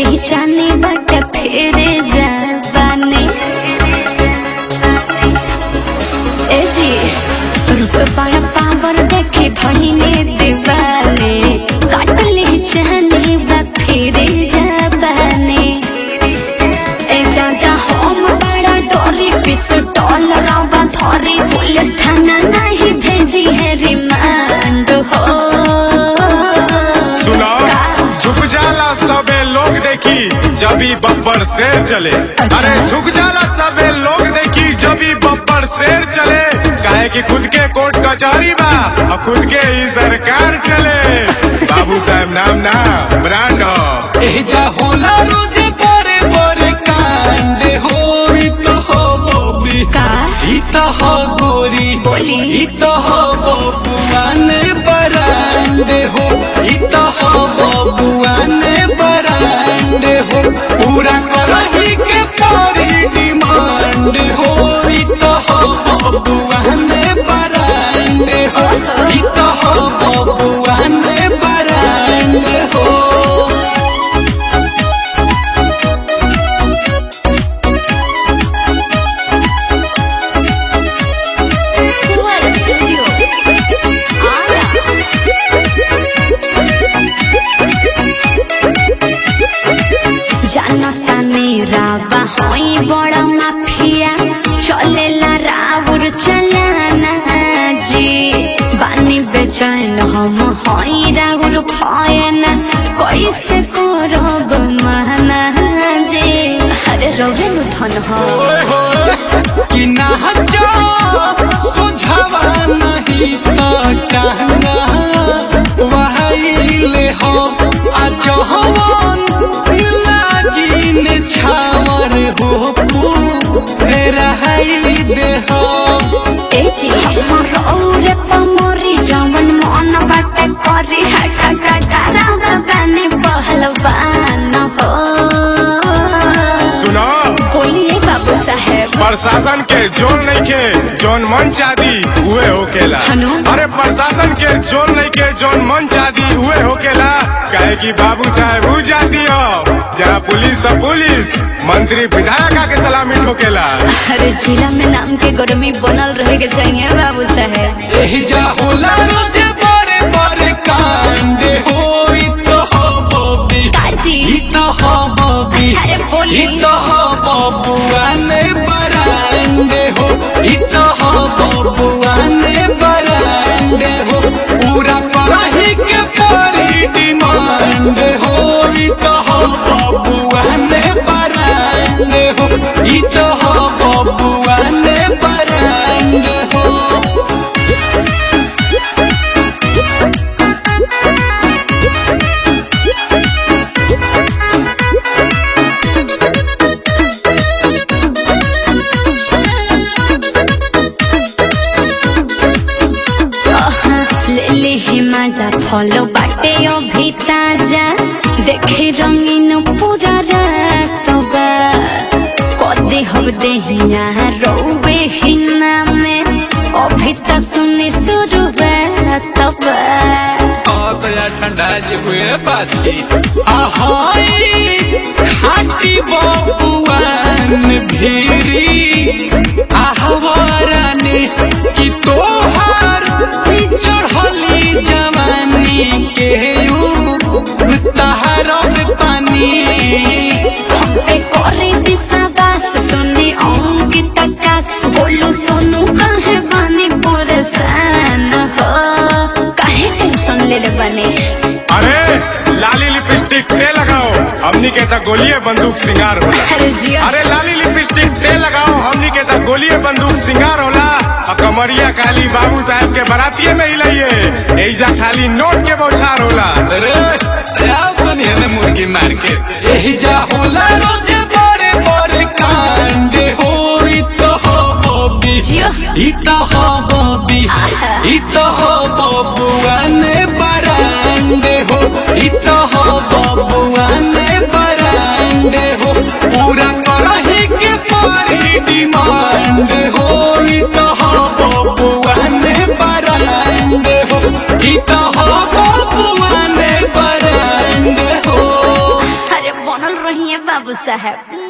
ही जाने बाटे फेरे जाबाने ए जी रुक बड़ा पावर देखे भइने दीवाने काटले ही जाने बा फेरे जाबाने ए दादा हम बड़ा डरी पिस्टल रवा धरी पुलिस थाना नहीं भेजी है रिमांड हो सुना झुक जाला सबे लोग देखी जबी बब्बर शेर चले अरे झुक जाला सबे लोग देखी जबी बब्बर शेर चले काहे कि खुद के कोर्ट कचहरी बा और खुद के ही सरकार चले बाबू साहब नाम ना ब्रांड हो एजा होला रोज बड़े बड़े कांड हो ई तो हो बबी का ई तो हो गोरी बोली। ई तो हो बबुआन बरांडे हो ई तो हो बबुआन बरांडे हो पूरा करही के परी डिमांड हो ई तो हो बबुआन बरांडे हो ई तो हो बबुआन बरांडे हो जानता नहीं रावा होई बड़ा माफिया चलेला राउर चलाना जी बानी बेचैन हम होई राउर भयना कैसे करब महना जी अरे रौरे नु धन हो कि नाचो सुझावा नहीं तो कहना वहाइले हो आज हवन लागी ने छावर हो रहाई दे हो ए जी हमर रौरे पमरी जवन मन बाटे करी हटा कटा राव बानी पहलवान हो सुना बोलिए बाबू साहेब प्रशासन के जोन नहीं के जोन मन चादी उहे होकेला हनु? अरे प्रशासन के जोन नहीं के जोन मन चादी उहे होकेला काहे कि बाबू साहब ऊ जाती हो जहाँ पुलिस तो पुलिस मंत्री विधायक के सलामी ठोकेला अरे जिला में नाम के गर्मी बनल रहे के चाहिए बाबू साहेब एहिजा होला रोज बड़े बड़े कांड हो ई तो हो बबी काजी ई तो हो बबी अरे बोली ई तो हो बबुआन बरांडे हो ई तो हो बबुआन बरांडे हो पूरा करही के परी डिमांड हो ई तो हो बबुआन बरांडे हो ई तो हो बबुआन बरांडे हो ले ले ही मजा फॉलो बाटे अभी ताजा देखे रंगीन पूरा रात बा कदे हब देहिया रोवे हिना में अभी त सुने शुरुआत बा तो यार ठंडा जी हुए पाछी आहाई खाटी बबुआन भीरी आहवाराने कि तोहार चढ़ली जवानी के यू तहरब पानी पे करे विश्वास सुने अंकित आकाश बोलू सोनू काहे बानी परेशान हो काहे टेंशन ले ले बने अरे लाली लिपस्टिक ते लगाओ हमनी के तो गोलिये बंदूक सिंगार होला अरे जिया अरे लाली लिपस्टिक ते लगाओ हमनी के तो गोलिये बंदूक सिंगार होला और कमरिया काली बाबू साहब के बरातिये में ही लइए एजा खाली नोट के बौछार होला अरे आप बनिए ना मुर्गी मार के यही जा होला रोज बड़े बड़े कांड हो ई तो हो बबी जियो ई तो हो बबी ई तो हो बबुआन बरांडे हो ई तो हो बबुआन बरांडे हो पूरा करही के परी डिमांड हो ई तो हो बबुआन बरांडे हो ई तो हो बबुआन बरांडे हो अरे बनल बाबू साहब